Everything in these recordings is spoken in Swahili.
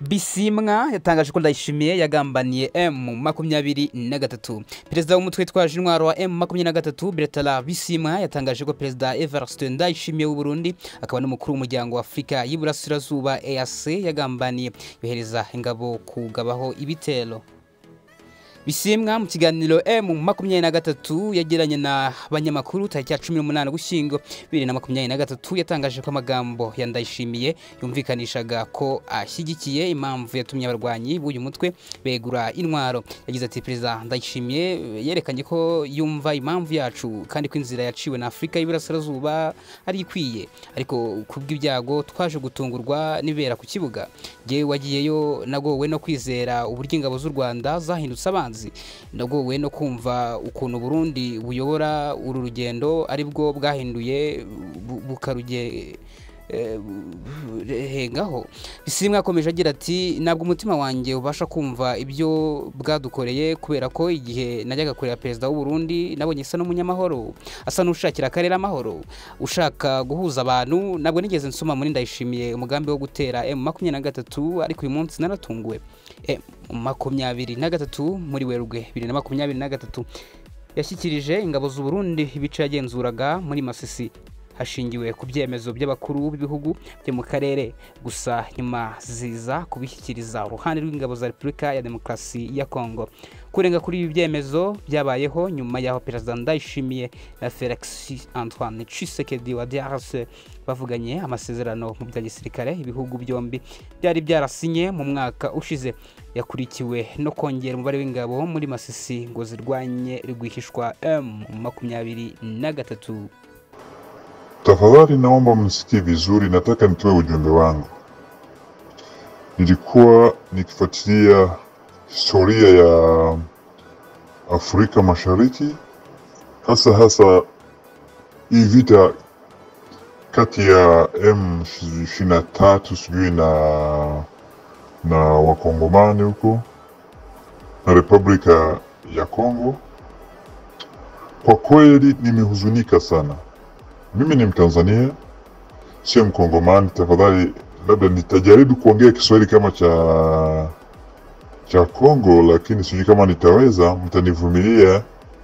bisimwa yatangaje ko ndayishimiye yagambaniye m makumyabiri na gatatu perezida w'umutwe witwaje intwaro wa m makumyabiri na gatatu beretara bisimwa yatangaje ko perezida everest ndayishimiye w'u burundi akaba n'umukuru w'umuryango wa afurika y'iburasirazuba eac yagambaniye yohereza ingabo kugabaho ibitero bisimwa mu kiganiro m makumyabiri na gatatu yagiranye na banyamakuru tariki ya cumi n'umunani ugushyingo bibiri na makumyabiri na gatatu yatangaje ko amagambo ya ndayishimiye yumvikanishaga ko ashyigikiye impamvu yatumye abarwanyi b'uyu mutwe begura intwaro yagize ati perezida ndayishimiye yerekanye ko yumva impamvu yacu kandi ko inzira yaciwe na afurika y'iburasirazuba ari ikwiye ariko kubw'ibyago twaje gutungurwa n'ibera ku kibuga ngewe wagiyeyo nagowe no kwizera uburyo ingabo z'u rwanda zahindutse abanzi ndagowe no kumva ukuntu Burundi buyobora uru rugendo aribwo bwahinduye bukaruge hengaho bisimwa akomeje agira ati ntabwo umutima wanjye ubasha kumva ibyo bwadukoreye kubera ko igihe najyaga kureba perezida w'u Burundi nabonye asa n'umunyamahoro asa n'ushakira akarere amahoro ushaka guhuza abantu ntabwo nigeze nsoma muri ndayishimiye umugambi wo gutera m makumyabiri na gatatu ariko uyu munsi naratunguwe m makumyabiri na gatatu muri werurwe bibiri na makumyabiri na gatatu yashyikirije ingabo z'u Burundi ibice yagenzuraga muri masisi hashingiwe ku byemezo by'abakuru b'ibihugu byo mu karere gusa nyuma ziza kubishyikiriza uruhande rw'ingabo za repubulika ya demokarasi ya kongo kurenga kuri ibi byemezo byabayeho nyuma y'aho perezida ndayishimiye na felix antoine cisekedi wa drc bavuganye amasezerano mu bya gisirikare ibihugu byombi byari byarasinye mu mwaka ushize yakurikiwe no kongera umubare w'ingabo muri masisi ngo zirwanye rwihishwa m makumyabiri na gatatu Tafadhali naomba mnisikie vizuri, nataka nitoe ujumbe wangu. Nilikuwa nikifuatilia historia ya Afrika Mashariki, hasa hasa hii vita kati ya M23 sijui na na wakongomani huko na Republika ya Kongo. Kwa kweli nimehuzunika sana. Mimi ni Mtanzania, sio Mkongomani. Tafadhali, labda nitajaribu kuongea Kiswahili kama cha cha Kongo, lakini sijui kama nitaweza, mtanivumilia.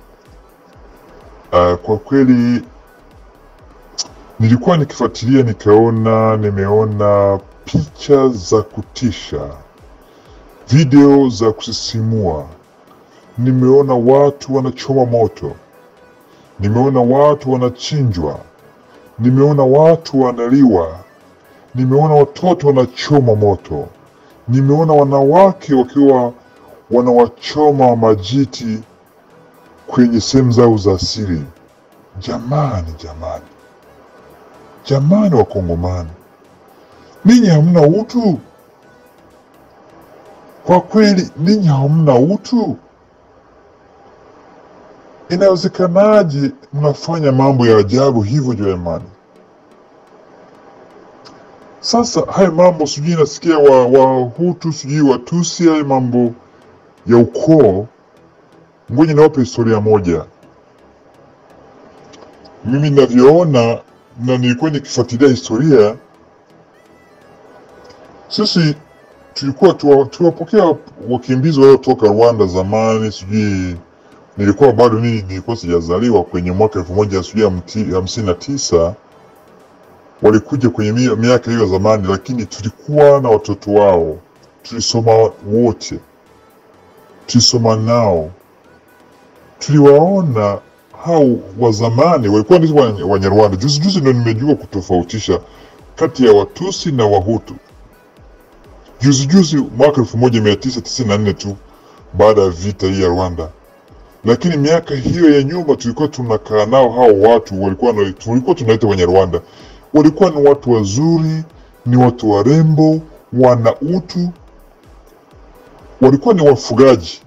Uh, kwa kweli nilikuwa nikifuatilia, nikaona, nimeona picha za kutisha, video za kusisimua, nimeona watu wanachoma moto, nimeona watu wanachinjwa nimeona watu wanaliwa, nimeona watoto wanachoma moto, nimeona wanawake wakiwa wanawachoma majiti kwenye sehemu zao za asili. Jamani, jamani, jamani, Wakongomani, ninyi hamna utu kwa kweli, ninyi hamna utu. Inawezekanaje mnafanya mambo ya ajabu hivyo jamani? Sasa haya mambo sijui nasikia wa Wahutu sijui Watusi, haya mambo ya ukoo. Ngoja niwape historia moja. Mimi ninavyoona na nilikuwa nikifuatilia historia, sisi tulikuwa tuwapokea wakimbizi waliotoka Rwanda zamani, sijui nilikuwa bado mimi nilikuwa sijazaliwa kwenye mwaka elfu moja sijui hamsini na tisa walikuja kwenye miaka hiyo zamani, lakini tulikuwa na watoto wao, tulisoma wote, tulisoma nao, tuliwaona hao wa zamani walikuwa ndio Wanyarwanda. Juzi juzi ndio nimejua kutofautisha kati ya Watusi na Wahutu. Juzi juzi mwaka elfu moja mia tisa tisini na nne tu baada ya vita hii ya Rwanda lakini miaka hiyo ya nyuma tulikuwa tunakaa nao hao watu walikuwa na, tulikuwa tunaita wenye Rwanda, walikuwa ni watu wazuri, ni watu warembo, wana utu, walikuwa ni wafugaji.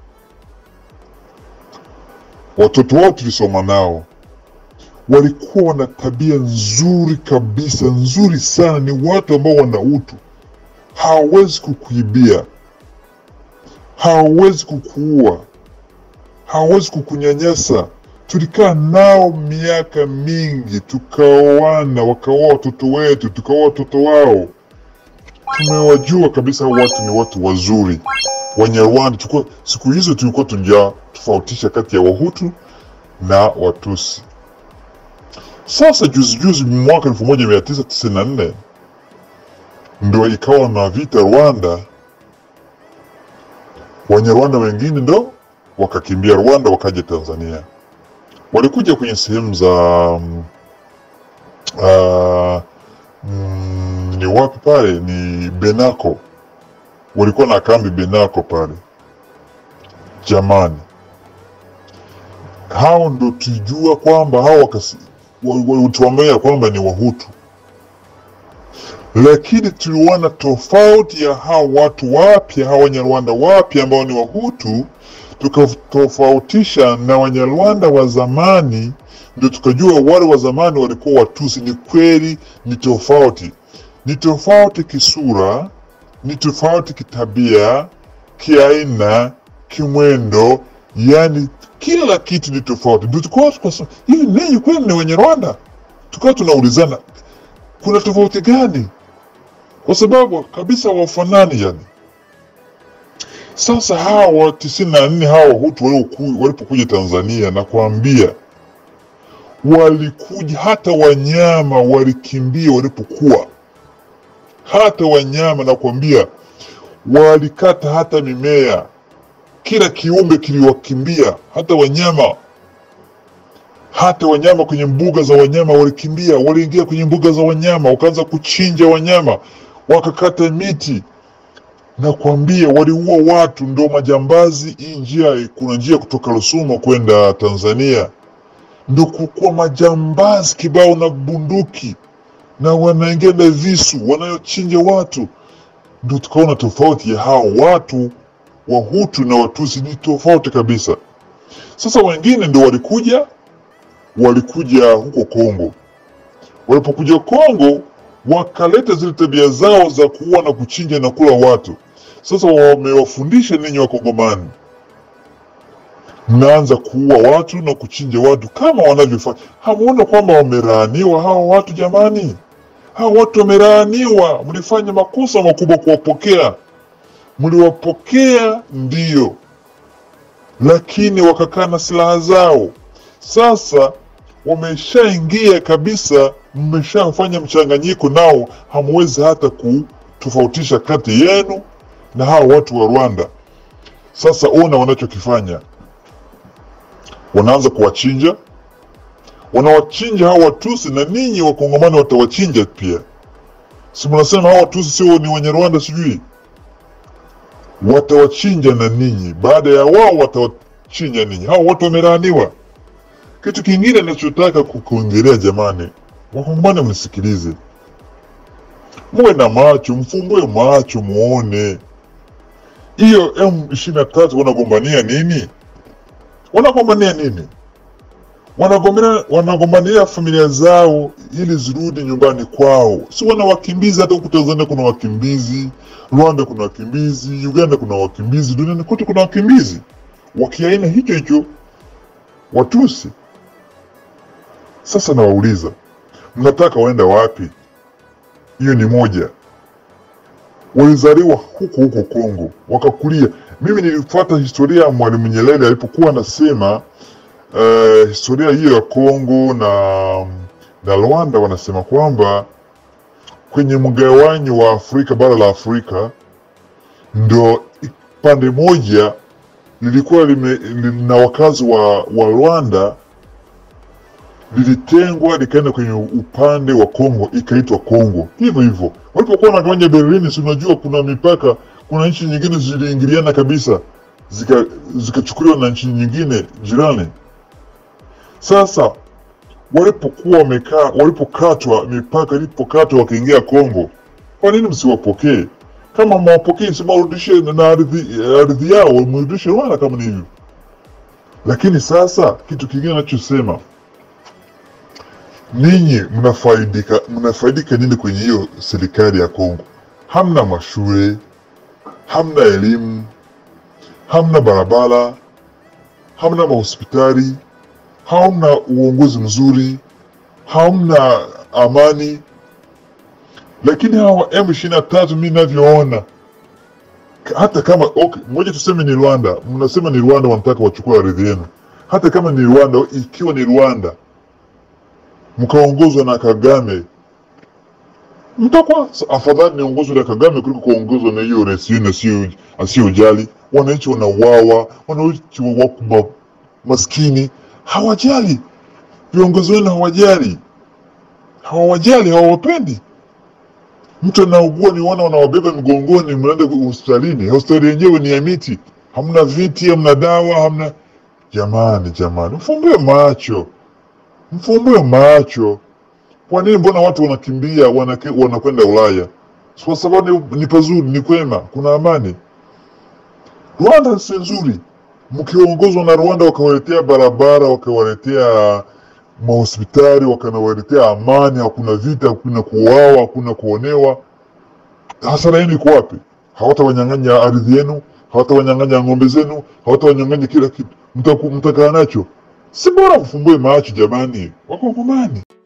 Watoto wao tulisoma nao, walikuwa na tabia nzuri kabisa, nzuri sana, ni watu ambao wana utu, hawawezi kukuibia, hawawezi kukuua hawawezi kukunyanyasa. Tulikaa nao miaka mingi, tukaoana, wakaoa watoto wetu, tukaoa watoto wao. tumewajua kabisa hao watu ni watu wazuri Wanyarwanda. Tulikuwa siku hizo tulikuwa tunja tofautisha kati ya Wahutu na Watusi. Sasa juzi juzi mwaka 1994 ndo ikawa na vita Rwanda, Wanyarwanda wengine ndo wakakimbia Rwanda wakaja Tanzania. Walikuja kwenye sehemu za mm, ah, mm, ni wapi pale? Ni Benako, walikuwa na kambi Benako pale. Jamani, hao ndo tujua kwamba hao wakasi- wa- walituambia kwamba ni Wahutu, lakini tuliona tofauti ya hao watu wapya, hao Wanyarwanda wapya ambao ni Wahutu, tukatofautisha na Wanyarwanda wa zamani, ndio tukajua wale wa zamani walikuwa Watusi. Ni kweli, ni tofauti, ni tofauti kisura, ni tofauti kitabia, kiaina, kimwendo, yani kila kitu ni tofauti. Ndio tukawa tukasema hivi, ninyi kweli ni Wanyarwanda? Tukawa tunaulizana kuna tofauti gani? Kwa sababu kabisa wafanani yani. Sasa hawa tisini na nne hawa Wahutu walioku- walipokuja Tanzania na kuambia walikuja, hata wanyama walikimbia walipokuwa, hata wanyama na kuambia walikata hata mimea, kila kiumbe kiliwakimbia, hata wanyama hata wanyama kwenye mbuga za wanyama walikimbia, waliingia kwenye mbuga za wanyama, wakaanza kuchinja wanyama, wakakata miti na kuambia waliua watu, ndo majambazi. Hii njia, kuna njia kutoka Rusumo kwenda Tanzania, ndo kukuwa majambazi kibao na bunduki na wanaingia na visu wanayochinja watu. Ndo tukaona tofauti ya hao watu Wahutu na Watusi ni tofauti kabisa. Sasa wengine ndo walikuja walikuja huko Kongo. Walipokuja Kongo, wakaleta zile tabia zao za kuua na kuchinja na kula watu. Sasa wamewafundisha ninyi Wakongomani, mnaanza kuua watu na kuchinja watu kama wanavyofanya. Hamuona kwamba wamelaaniwa hawa watu jamani? Hawa watu wamelaaniwa, mlifanya makosa makubwa kuwapokea. Mliwapokea ndiyo, lakini wakakaa na silaha zao. Sasa wameshaingia kabisa, mmeshafanya mchanganyiko nao, hamwezi hata kutofautisha kati yenu na hawa watu wa Rwanda. Sasa ona wanachokifanya, wanaanza kuwachinja, wanawachinja hawa Watusi na ninyi Wakongomani watawachinja pia. Si mnasema hawa Watusi sio ni wenye Rwanda, sijui watawachinja na ninyi, baada ya wao watawachinja ninyi. Hawa watu wamelaaniwa. Kitu kingine nachotaka kukuongelea jamani, Wakongomani mnisikilize, muwe na macho, mfumbue macho muone hiyo M23 wanagombania nini? Wanagombania nini? Wanagombania, wanagombania familia zao ili zirudi nyumbani kwao, si wana wakimbizi. Hata huku Tanzania kuna wakimbizi, Rwanda kuna wakimbizi, Uganda kuna wakimbizi, duniani kote kuna wakimbizi wakiaina hicho hicho Watusi. Sasa nawauliza, mnataka waenda wapi? Hiyo ni moja. Walizaliwa huko huko Kongo, wakakulia. Mimi nilifuata historia ya Mwalimu Nyerere alipokuwa anasema uh, historia hiyo ya Kongo na na Rwanda, wanasema kwamba kwenye mgawanyo wa Afrika, bara la Afrika, ndo pande moja lilikuwa lime, lina wakazi wa, wa Rwanda lilitengwa likaenda kwenye upande wa Kongo ikaitwa Kongo. Hivyo hivyo walipokuwa wanagawanya Berlin, si unajua kuna mipaka, kuna nchi nyingine ziliingiliana kabisa zika- zikachukuliwa na nchi nyingine jirani. Sasa walipokuwa wamekaa, walipokatwa mipaka, ilipokatwa wakaingia Kongo, kwa nini msiwapokee? Kama mwapokee, si mwarudishe na ardhi ardhi yao, mrudishe Rwanda kama ni hivyo. Lakini sasa kitu kingine nachosema ninyi mnafaidika mnafaidika nini kwenye hiyo serikali ya Kongo? Hamna mashule, hamna elimu, hamna barabara, hamna mahospitali, hamna uongozi mzuri, hamna amani. lakini hawa M23 mimi ninavyoona hata kama okay, moja tuseme ni Rwanda, mnasema ni Rwanda wanataka wachukue ardhi yenu. Hata kama ni Rwanda, ikiwa ni Rwanda mkaongozwa na Kagame, mtakuwa afadhali niongozwe na Kagame kuliko kuongozwa na hiyo rais yenu asio- asiyojali. Wananchi wanauawa, wananchi wako ma- maskini, hawajali. Viongozi wenu hawajali, hawawajali, hawawapendi. Mtu anaugua ni wana wanawabeba mgongoni, mnaenda hospitalini. Hospitali yenyewe ni ya miti, hamna viti, hamna dawa, hamna. Jamani, jamani, mfumbue macho, mfumbue macho. Kwa nini? Mbona watu wanakimbia wanake- wanakwenda Ulaya? Si Kwa sababu ni, ni pazuri, ni kwema, kuna amani. Rwanda si nzuri, mkiongozwa na Rwanda wakawaletea barabara, wakawaletea mahospitali, wakanawaletea amani, hakuna vita, hakuna kuuawa, hakuna kuonewa. Hasara yenu iko wapi? Hawatawanyang'anya ardhi yenu, hawatawanyang'anya ng'ombe zenu, hawatawanyang'anya kila kitu. Mtaku- Mtakaa nacho? Si bora mfumbue macho jamani, Wakongomani.